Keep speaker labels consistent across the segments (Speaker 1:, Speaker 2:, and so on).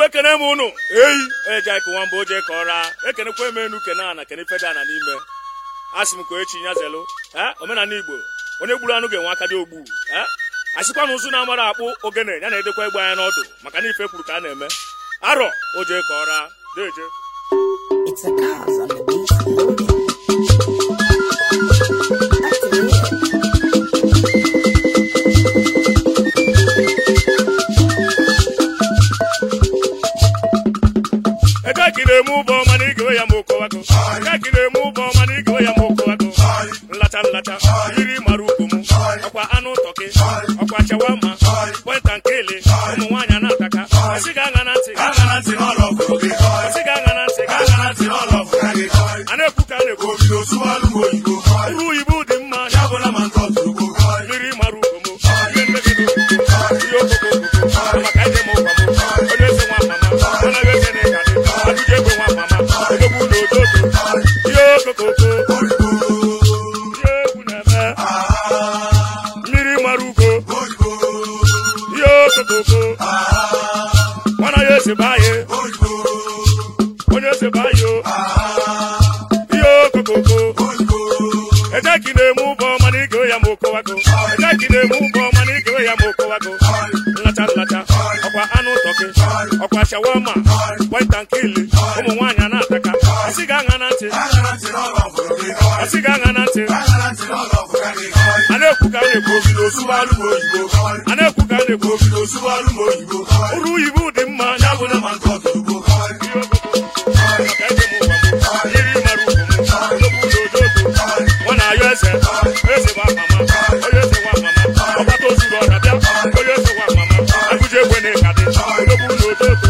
Speaker 1: igwe kene m unu eyi eje ka nwamba oje ka ọra ekenekwa m enu kene ana kene feda ana n'ime asị m ka echi nyazelu ee omenala igbo onye gburu anụ ga-enwe aka dị ogbu ee asịkwa na ụzụ na-amara akpụ ogene ya na-edekwa egbe anya n'ọdụ maka na ife kwuru ka a na-eme arọ oje ka ọra deje
Speaker 2: It's a cause on the beat loading. Activate.
Speaker 1: eke ka na-eme ụbọ ọma na igewe ya ma okowago eke ka na-eme ụbọ ọma na igewe ya ma okowago nlacha nlacha yiri mara ukwu m ọkwa anụ tọkị ọkwa chawama kwenta nkele ụmụ nwaanyị na-ataka asị ga aṅa na ntị ga aṅa na ntị n'ọlọ ọgụrụ gị asị ga aṅa na ntị ga aṅa na ntị n'ọlọ ọgụrụ gị a na-ekwu ka a na-ekwu uru oyibo dị mma ya bụla ma nke ọtụrụgbo mmiri mara ukwu m ihe mmegide okoko ihe okoko okoko maka ije m ụkwa m onye eze nwa mama anaghị eze na ịga dị ajụjụ egbe nwa mama odogwu na ododo ihe okokoko ihe egwu na-eme mmiri mara ugo ihe okokoko nwana ya eze baye onye eze baye o ihe okokoko ejeki na-eme ụbọ mana igewe ya ma okowago ejeki na-eme ụbọ mana igewe ya ma okowago nlacha nlacha ọkwa anụ tọkị ọkwa shawama kwenta nkili ụmụ nwaanyị a na-ataka asị ga aṅa na ntị asị ga aṅa na ntị a na-ekwu ka a na-ekwu a na-ekwu ka a na-ekwu uru oyibo dị mma ya bụ na ma nke ọtụrụgbo ihe okoko maka eze m ụwa m mmiri mara ugwu m odogwu na ododo nwa na-ayọ eze eze nwa mama onye eze nwa mama ọgbata ozuru ọra bịa onye eze nwa mama agụji egbe na ịka dị odogwu na ododo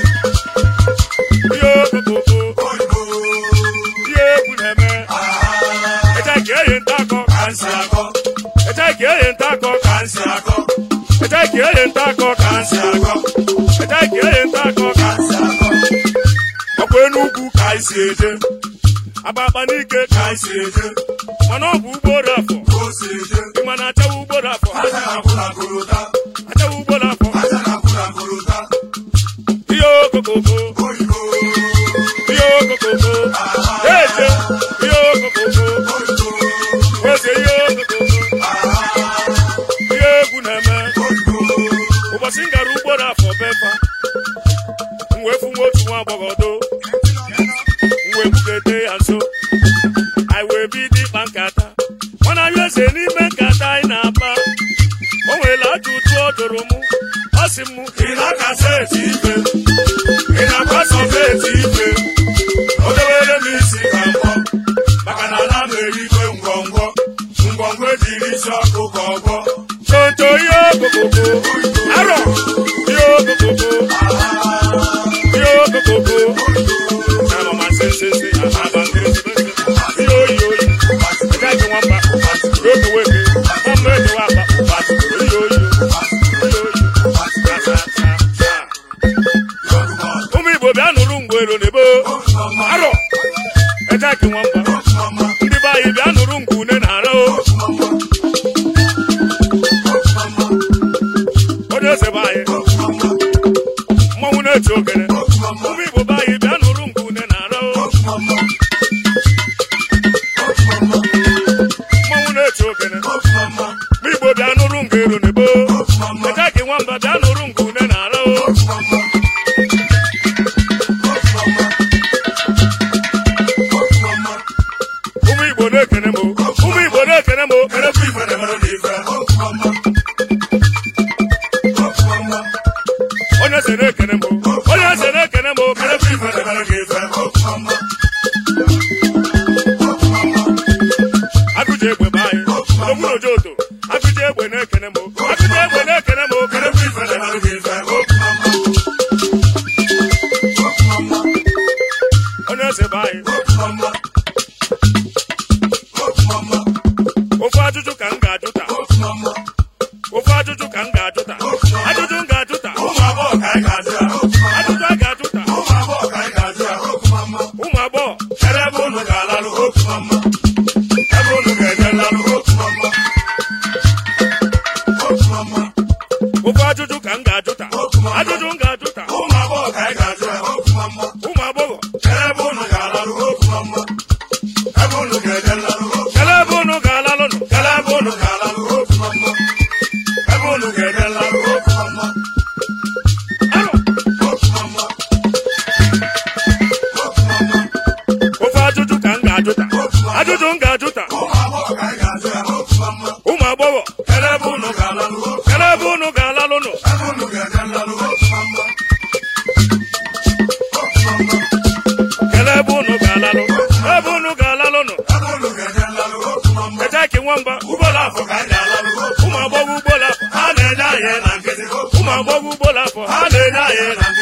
Speaker 1: ihe okokoko ihe egwu na-eme eche ka eyi nta akọ ka nsị akọ eche ka eyi nta akọ ka nsị akọ eche ka eyi nta akọ ka nsị akọ eche ka eyi nta akọ ka nsị akọ ọkwa enugwu ka anyị si eje akpakpa n'ike ka anyị si eje mana ọ bụ ugboro afọ ị ma na achawa ugboro afọ achawa ugboro afọ ihe okokoko ihe okokoko eje ihe okokoko eze ihe okokoko ihe egwu na-eme ụbọchị m gara ugboro afọ befa m wee fụ nwa otu nwa agbọghọ do m wee bugete ya nso anyị wee bido ịkpa nkata mana anyị eze n'ime nkata anyị na-akpa o nwere ajụjụ ọ jụrụ m ọ sị m ị na-akasa eti ife ị na-akwasọfe eti ife o dewere m isi ka mbọ maka na ana m erikwe ngwongwo ngwongwo ejiri isi ọkụ ka ọgwọ tonto ihe okokoko arọ ihe okokoko ihe okokoko Ama ma se se se aba nkiri se se ihe oyi oyi ẹja ike nwamba oge weke ọmọ eje wa akpa oyi oyi oyi oyi sa sa sa sa ụmụ igbo bịa nụrụ ngwero n'ebo arọ eja ike nwamba ndị be anyị bịa nụrụ ngwu une na ara o onye eze be anyị mmanwụ na-eti ogene ụmụ igbo be anyị bịa nụrụ ngwu une na ara o mmanwụ na-eti ogene ụmụ igbo bịa nụrụ ngero n'ebo eja gị nwamba bịa nụrụ ngwu une na ara o ụmụ igbo na-ekene m o. ụmụ igbo na-ekene m o. kerekwa ife na-emere m ife onye eze na-ekene m o. onye eze na-ekene m o. kerekwa ife na-emere gị ife agụji egbe be anyị ogbu na ojoto agụji egbe na-ekene m o. agụji egbe na-ekene m o. kerekwa ife na-emere gị ife onye eze be anyị ofe ajụjụ ka m ga-ajụ taa ofe ajụjụ ka m ga-ajụ taa ajụjụ m ga-ajụ taa ụmụ agbọghọ ka anyị ga-ajụ ya ajụjụ a ga-ajụ taa ụmụ agbọghọ ka anyị ga-ajụ ya ụmụ agbọghọ ere ebe unu ga-alalụ ebe unu ga-eje lalụ ofe ajụjụ ka m ga-ajụ taa ajụjụ m ga-ajụ taa ụmụ agbọghọ ka anyị ụmụ agbọghọ ugbo afọ ha na-enye anyị na